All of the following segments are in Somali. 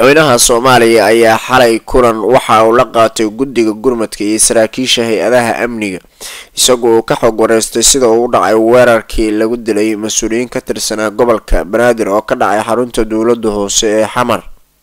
madaxweynaha soomaaliya ayaa xalay kulan waxa uu la qaatay guddiga gurmadka iyo saraakiisha hay-adaha amniga isagoo uu ka xog wareystay sida uu u dhacay weerarkii lagu dilay mas-uuliyiin ka tirsanaa gobolka banaadir oo ka dhacay xarunta dowladda hoose ee xamar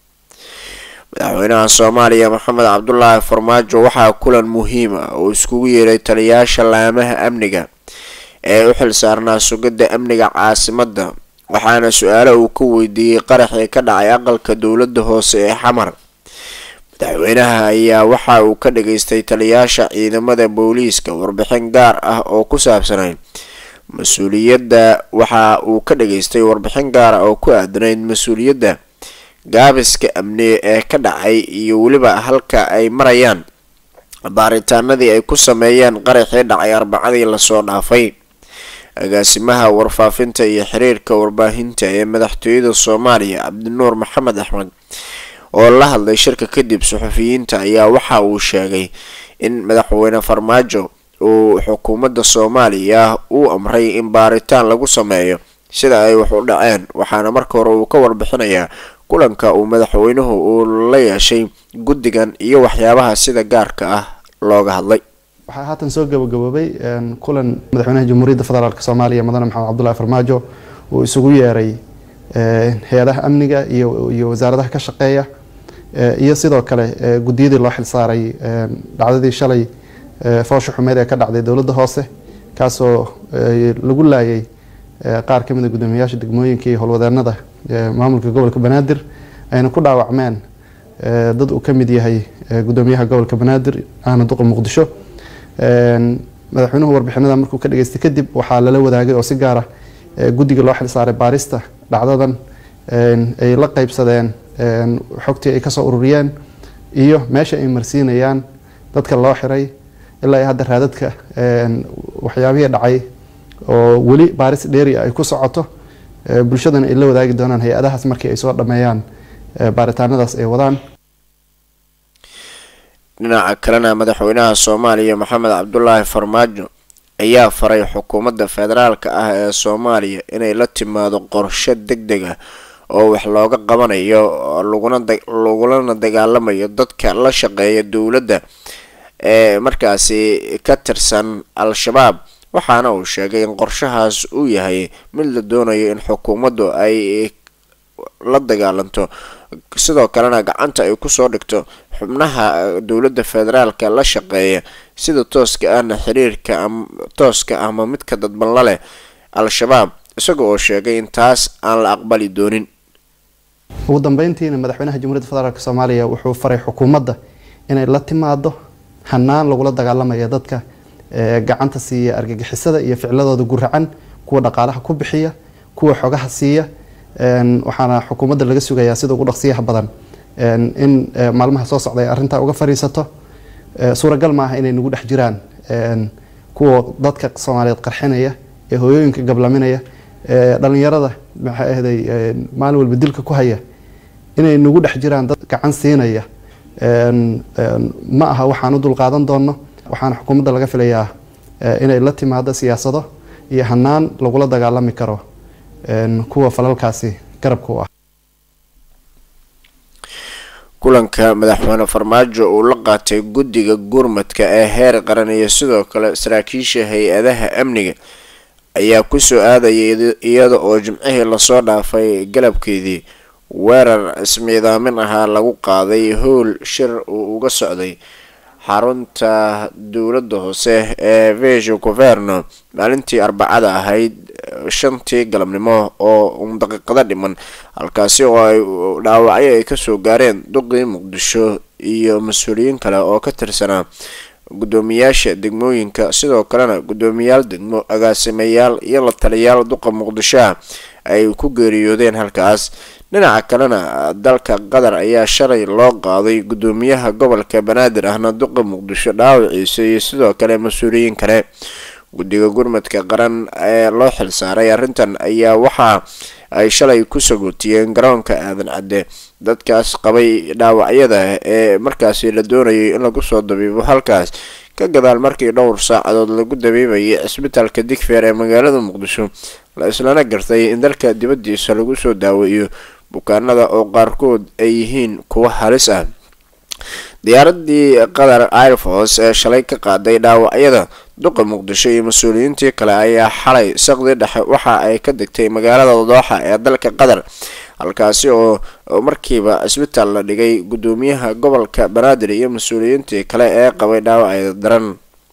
madaxweynaha soomaaliya maxamed cabdulaahi farmaajo waxaa kulan muhiim ah oo iskugu yeeray taliyayaasha laamaha amniga ee u xilsaarnaa sugidda amniga caasimadda waxaana su-aalo uu ka weydiiyey qaraxii ka dhacay aqalka dowladda hoose ee xamar madaxweynaha ayaa waxa uu ka dhageystay taliyayaasha ciidamada booliiska warbixin gaar ah oo ku saabsanay mas-uuliyadda waxa uu ka dhageystay warbixin gaar ah oo ku aadanayd mas-uuliyadda gaabiska amni ee ka dhacay iyo weliba halka ay marayaan baaritaanadii ay ku sameeyeen qaraxii dhacay arbacadii lasoo dhaafay agaasimaha warfaafinta iyo xiriirka warbaahinta ee madaxtooyada soomaaliya cabdinuur maxamed axmed oo la hadlay shirka kadib suxufiyiinta ayaa waxa uu sheegay in madaxweyne farmaajo uu xukuumadda soomaaliya uu amray in baaritaan lagu sameeyo sida ay wax u dhaceen waxaana marka hore uu ka warbixinayaa kulanka uu madaxweynuhu uu la yeeshay guddigan iyo waxyaabaha sida gaarka ah looga hadlay waxaa haatan soo gabagaboobay kulan madaxweynaha jamhuuriyadda federaalk soomaaliya mudane maxamed cabdulahi farmaajo uu isugu yeeray hay-adaha amniga iyo wasaaradaha ka shaqeeya iyo sidoo kale guddiyadii loo xilsaaray dhacdadii shalay foosha xumeed ee ka dhacday dowladda hoose kaasoo lagu laayay qaar kamid a guddoomiyayaasha degmooyinka iyo howlwadeenada maamulka gobolka banaadir ayna ku dhaawacmeen dad uu ka mid yahay guddoomiyaha gobolka banaadir ahna duqa muqdisho madaxweynuhu warbixinada markuu ka dhageystay kadib waxaa lala wadaagay oo si gaara guddiga loo xilsaaray baarista dhacdadan ay la qeybsadeen xogtii ay kasoo ururiyeen iyo meesha ay marsiinayaan dadka loo xiray ilaa iyo hadda raadadka waxyaabihii dhacay oo weli baaris dheeri ay ku socoto bulshadana ay la wadaagi doonaan hay-adahaas markii ay soo dhameeyaan baaritaanadaas ay wadaan dhinaca kalena madaxweynaha soomaaliya maxamed cabdulaahi farmaajo ayaa faray xukuumadda federaalka ah ee soomaaliya inay la timaado qorshe deg deg ah oo wax looga qabanayo lagulana dagaalamayo dadka la shaqeeya dowladda ee markaasi ka tirsan al-shabaab waxaana uu sheegay in qorshahaas uu yahay mid la doonayo in xukuumaddu ay la dagaalanto sidoo kalena gacanta ay kusoo dhigto xubnaha dowladda federaalka la shaqeeya sida tooska ahna xiriirka tooska ama midka dadban la leh al-shabaab isaga oo sheegay in taas aan la aqbali doonin ugu dambeyntiina madaxweynaha jamhuuriyadda federaalk soomaaliya wuxuu faray xukuumadda inay la timaado hanaan lagula dagaalamaya dadka gacanta siiya argagixisada iyo ficladooda guracan kuwa dhaqaalaha ku bixiya kuwa xogaha siiya waxaana xukuumadda laga sugayaa sida ugu dhaqsiyaha badan in maalmaha soo socda ay arrintaa uga fariisato suuragal maaha inay nagu dhex jiraan kuwa dadka soomaaliyeed qarxinaya ee hooyooyinka gablaminaya dhalinyarada maxay ahday maalin walba dilka ku haya inay nagu dhex jiraan dad gacan siinaya ma aha waxaan u dulqaadan doonno waxaana xukuumadda laga filayaa inay la timaado siyaasado iyo hanaan lagula dagaalami karo kuwa falalkaasi garabka u ah kulanka madaxweyne farmaajo uu la qaatay guddiga gurmadka ee heer qaran iyo sidoo kale saraakiisha hay-adaha amniga ayaa kusoo aadayay iyada oo jimcihii lasoo dhaafay galabkeedii weerar ismiidaamin ahaa lagu qaaday howl shir uu uga socday xarunta dowladda hoose ee vesho governo maalintii arbacada ahayd shantii galabnimo oo daqiiqado dhiman halkaasi oo ay dhaawacyo ay kasoo gaareen duqii muqdisho iyo mas-uuliyiin kale oo ka tirsanaa guddoomiyaasha degmooyinka sidoo kalena guddoomiyaal degmo agaasimayaal iyo la taliyaal duqa muqdishoa ay ku geeriyoodeen halkaas dhinaca kalena dalka qatar ayaa shalay loo qaaday guddoomiyaha gobolka banaadir ahna duqa muqdisho dhaawaciisa iyo sidoo kale mas-uuliyiin kale guddiga gurmadka qaran ee loo xilsaaray arrintan ayaa waxa ay shalay ku sagootiyeen garoonka aadan cadde dadkaas qabay dhaawacyada ee markaasi la doonayay in lagu soo dabiibo halkaas ka gadaal markii dhowr saacadood lagu dabiibayay cisbitaalka digfeer ee magaalada muqdisho la islana gartay in dalka dibadiisa lagu soo daaweeyo bukaanada oo qaarkood ay yihiin kuwo halis ah diyaaradii qatar airforce ee shalay ka qaaday dhaawacyada duqa muqdisho iyo mas-uuliyiintii kale ayaa xalay saqdi dhexe waxa ay ka degtay magaalada dooxa ee dalka qatar halkaasi oo markiiba cisbitaal la dhigay gudoomiyaha gobolka banaadir iyo mas-uuliyiintii kale ee qabay dhaawacyada daran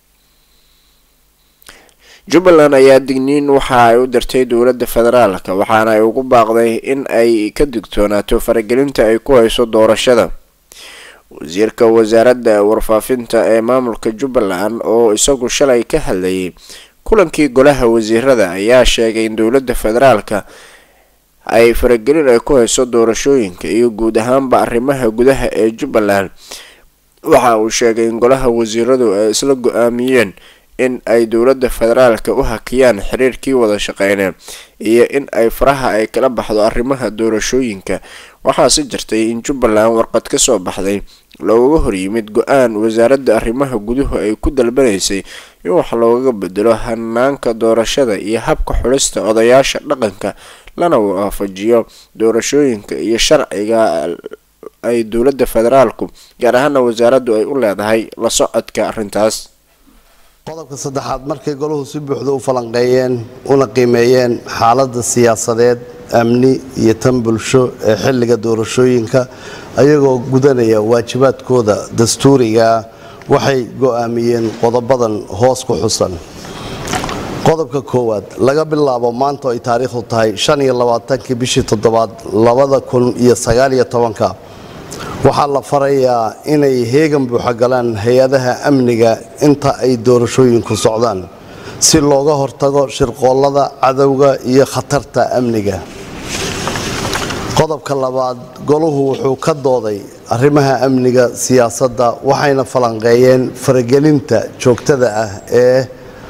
jubbaland ayaa digniin waxa ay u dirtay dowladda federaalka waxaana ay ugu baaqday in ay ka digtoonaato faragelinta ay ku hayso doorashada wasiirka wasaaradda warfaafinta ee maamulka jubbaland oo isagu shalay ka hadlayay kulankii golaha wasiirada ayaa sheegay in dowladda federaalka ay faragelin ay ku hayso doorashooyinka iyo guud ahaanba arrimaha gudaha ee jubbaland waxa uu sheegay in golaha wasiiradu ay isla go-aamiyeen in ay dowladda federaalka u hakiyaan xiriirkii wada shaqeynee iyo in ay faraha ay kala baxdo arrimaha doorashooyinka waxaase jirtay in jubbaland warqad ka soo baxday looga horyimid go-aan wasaaradda arrimaha guduhu ay ku dalbanaysay in wax looga bedelo hanaanka doorashada iyo habka xulista odayaasha dhaqanka lana waafajiyo doorashooyinka iyo sharciga ay dowladda federaalku gaar ahaana wasaaraddu ay u leedahay la socodka arrintaas qodobka saddexaad markay goluhu si buuxda u falanqeeyeen una qiimeeyeen xaaladda siyaasadeed amni iyo tan bulsho ee xilliga doorashooyinka ayagoo gudanaya waajibaadkooda dastuurigaa waxay go-aamiyeen qodobadan hoos ku xusan qodobka koowaad laga bilaabo maanta ay taariikhdu tahay shan iyo labaatankii bishii toddobaad labada kun iyo sagaaliyo tobanka waxaa la farayaa inay heegan buuxa galaan hay-adaha amniga inta ay doorashooyinku socdaan si looga hortago shirqoollada cadowga iyo khatarta amniga qodobka labaad goluhu wuxuu ka dooday arrimaha amniga siyaasadda waxayna falanqeeyeen faragelinta joogtada ah ee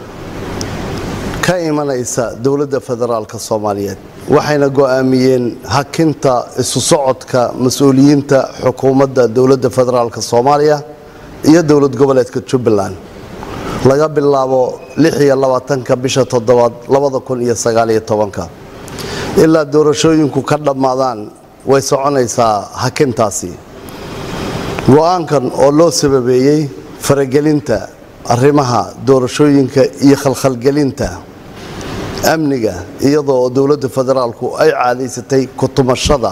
ka imanaysa dowladda federaalk soomaaliyeed waxayna go-aamiyeen hakinta isu socodka mas-uuliyiinta xukuumadda dowladda federaalk soomaaliya iyo dowlad goboleedka jubbaland laga bilaabo ka bisha toddobaad ilaa doorashooyinku ka dhammaadaan way soconaysaa hakintaasi go-aankan oo loo sababeeyey faragelinta arrimaha doorashooyinka iyo khalkhalgelinta amniga iyadoo dowladda federaalku ay caadaysatay kutumashada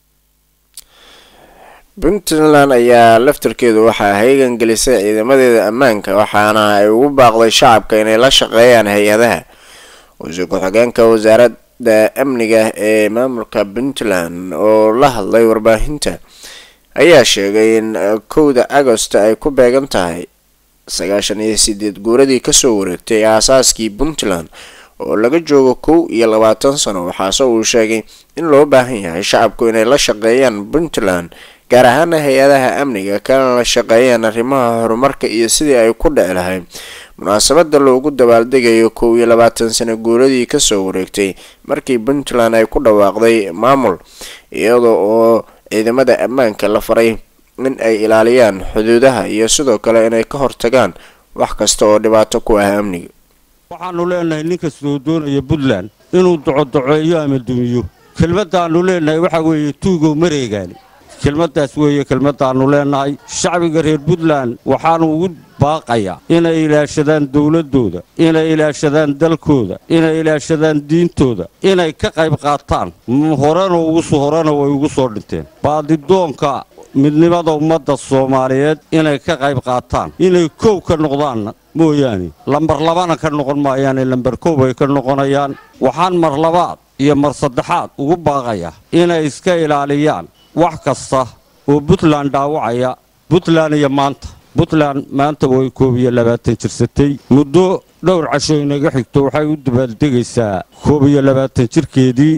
puntland ayaa laftarkeedu waxaa heegan gelisay ciidamadeeda ammaanka waxaana ay ugu baaqday shacabka inay la shaqeeyaan hay-adaha wasiir ku-xigeenka wasaaradda amniga ee maamulka puntland oo la hadlay warbaahinta ayaa sheegay in kowda agost ay ku beegan tahay sagaashan iyo sideed guuradii kasoo wareegtay aasaaskii puntland oo laga joogo kow iyo labaatan sano waxaase uu sheegay in loo baahan yahay shacabku inay la shaqeeyaan puntland gaar ahaana hay-adaha amniga kana la shaqeeyaan arrimaha horumarka iyo sidii ay ku dhici lahayd munaasabada loogu dabaaldegayo kow iyo labaatan sano guuradii kasoo wareegtay markii puntland ay ku dhawaaqday maamul iyada oo ciidamada ammaanka la faray in ay ilaaliyaan xuduudaha iyo sidoo kale inay ka hortagaan wax kasta oo dhibaato ku ah amniga waxaannu leenahay nin kastoo doonaya puntland inuu docodoceeyo ama dumiyo kelmaddaannu leenahay waxaa weeye tuugow mareegaani kelmaddaas weeye kelmaddaannu leenahay shacbiga reer puntland waxaannu ugu baaqayaa inay ilaashadaan dowladdooda inay ilaashadaan dalkooda inay ilaashadaan diintooda inay ka qayb qaataan horena uguso horena way ugu soo dhinteen baadidoonka midnimada ummadda soomaaliyeed inay ka qayb qaataan inay kow ka noqdaanna mooyaane lambar labana ka noqon maayaane lambar kow bay ka noqonayaan waxaan mar labaad iyo mar saddexaad ugu baaqayaa inay iska ilaaliyaan wax kasta oo puntland dhaawacaya puntland iyo maanta puntland maanta way koob iyo labaatan jirsatay muddo dhowr casho inaga xigto waxay u dabaaldegaysaa koob iyo labaatan jirkeedii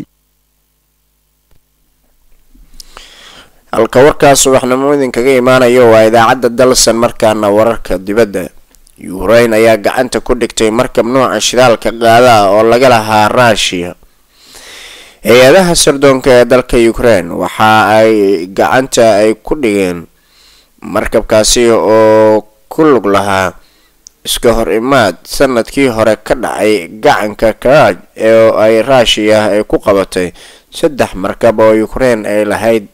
halka warkaas subaxnimo idinkaga imaanayo waa idaacadda dalsan markaana wararka dibadda yukrain ayaa gacanta ku dhigtay markab nooca shidaalka qaada ah oo laga lahaa ruushiya hay-adaha sirdoonka ee dalka ukraine waxa ay gacanta ay ku dhigeen markabkaasi oo ku lug lahaa iska hor imaad sanadkii hore ka dhacay gacanka karaaj ee ay ruushiya ay ku qabatay saddex markab oo ukraine ay lahayd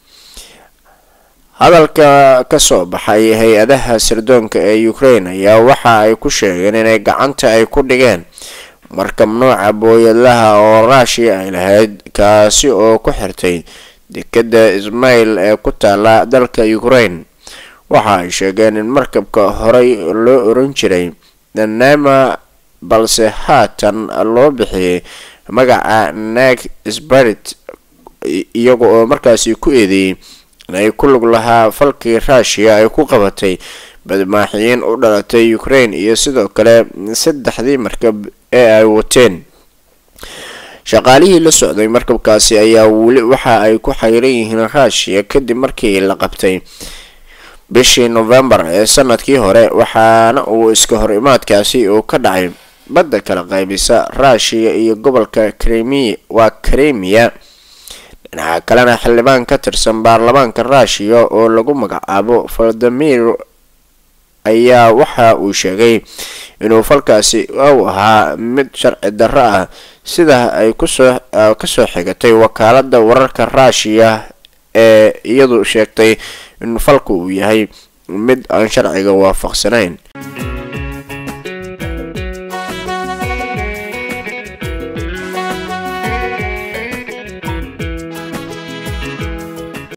hadalka kasoo baxay hay-adaha sirdoonka ee ukraine ayaa waxa ay ku sheegeen inay gacanta ay ku dhigeen markab nooca booyadlaha oo rushia ay lahayd kaasi oo ku xirtay dekada ismail ee ku taala dalka ukraine waxa ay sheegeen in markabka horey loo oran jiray danema balse haatan loo bixiyay magaca nag sbarit iyaga oo markaasi ku eedeeyey inay ku lug lahaa falkii rushia ay ku qabatay badmaaxiyiin u dhalatay ukraine iyo sidoo kale saddexdii markab ee ay wateen shaqaalihii la socday markabkaasi ayaa weli waxa ay ku xayran yihiin rushia kadib markii la qabtay bishii novembar ee sanadkii hore waxaana uu iska hor imaadkaasi uu ka dhacay badda kala qaybisa rushia iyo gobolka kremi waa kremiya dhinaca kalena xildhibaan ka tirsan baarlamaanka rushia oo lagu magacaabo valdimir ayaa waxa uu sheegay inuu falkaasi u ahaa mid sharci darro ah sida ay kusoo kasoo xigatay wakaalada wararka rushia ee iyadu sheegtay in falku uu yahay mid aan sharciga waafaqsanayn